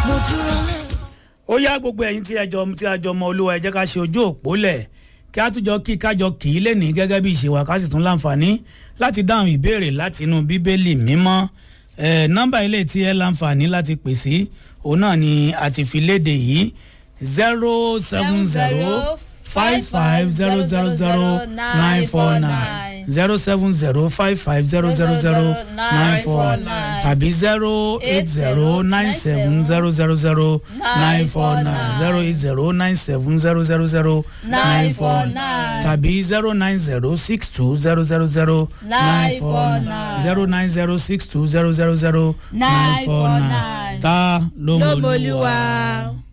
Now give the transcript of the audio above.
mo dúró lé. ó yá gbogbo ẹ̀yin tí ẹjọ́ tí a jọ mọ olúwa ẹ jẹ́ ká ṣe ojú òpó lẹ̀ kí a tún jọ kí kájọ kì í lẹ́nìí gẹ́gẹ́ bí ìṣèwà ká sì tún láǹfààní láti dáhùn ìbéèrè láti inú bíbélì mímọ́ ẹ̀ nọ́mbà ilé tí ẹ láǹfààní láti pè sí òun náà ni a ti fi léde yìí zero seven zero five five zero zero zero nine four nine zero seven zero five five zero zero zero nine four nine tàbí zero eight zero nine seven zero zero zero nine four nine zero eight zero nine seven zero zero zero nine four nine tàbí zero nine zero six two zero zero zero nine four nine zero nine zero six two zero zero zero nine four nine ta ló mọ olúwa.